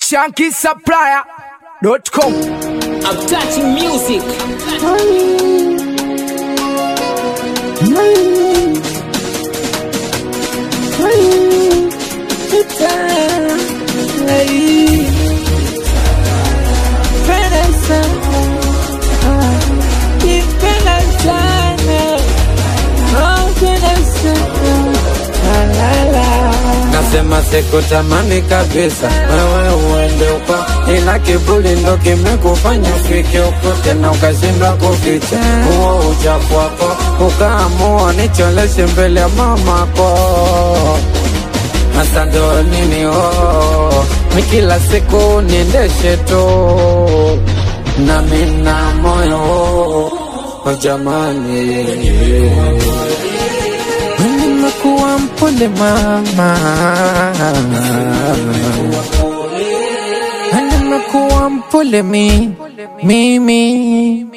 shankisupplier.com. I'm touching music. Nasema sikutamani kabisa wewe uende uko, ila kiburi ndo kimekufanya ufike uko tena ukashindwa kuficha huo uchafu wako, ukaamua nicholeshe mbele ya mamako. Hasa ndo nini oh, mi kila siku niendeshe tu na mina moyo oh, jamani nimekuwa mpole mama, nimekuwa mpole mi mimi,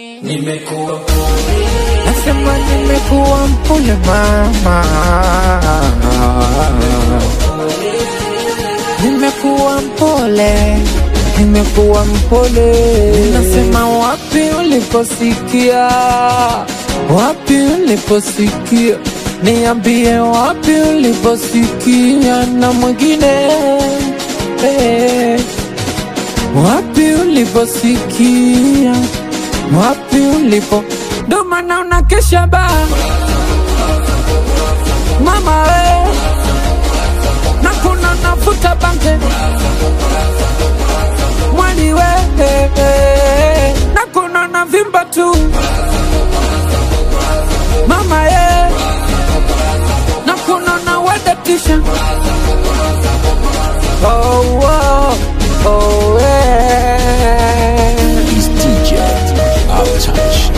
nasema nimekuwa mpole mama, nimekuwa mpole nimekuwa mpole, nasema wapi uliposikia, wapi uliposikia, niambie wapi uliposikia na mwingine eh, wapi uliposikia, wapi ulipo, ndo maana unakesha ba mama we, na kuna nafuta bange mwali we na kuna na vimba tu mama ye na kuna na wedatisha oh, oh, oh, yeah. He's DJ Uptouch.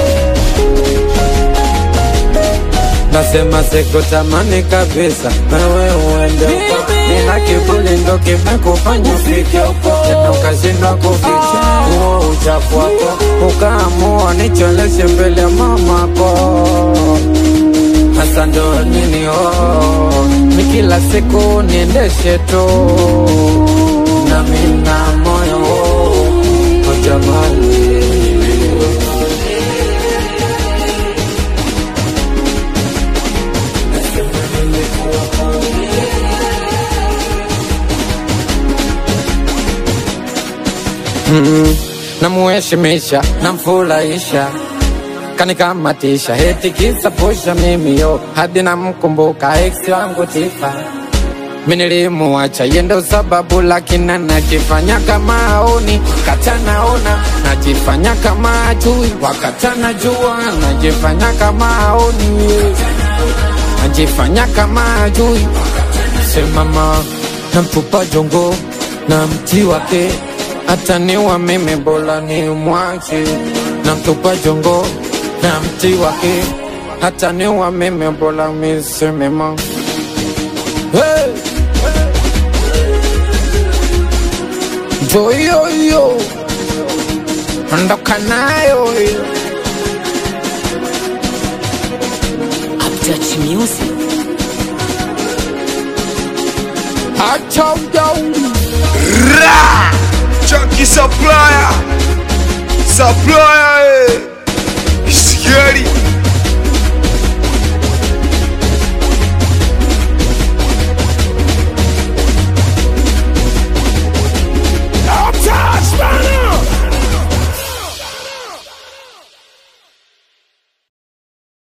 Nasema sikutamani kabisa wewe uende uko, ila kiburi ndo kimekufanya ufike huko tena ukashindwa kuficha huo uchafu wako, ukaamua nicholeshe mbele ya mamako. Hasa ndo nini oh, mi kila siku niendeshe tu na mina moyo oh, jamani Mm, namuheshimisha namfurahisha kanikamatisha heti kisa pusha mimi yo hadi namkumbuka ex wangu Tifa mi nilimuacha yendo sababu lakini najifanya kama aoni katanaona najifanya kama ajui wakatana jua najifanya kama aoni najifanya kama ajui simama namtupa jongo na mti wake hata niwa mimi bora ni mwache namtupa jongo na mti wake hata niwa mimi bora misemema hey! joyoyo ondoka nayo hiyo. I'm touching music. acha ujauri Chunky supplier. Supplier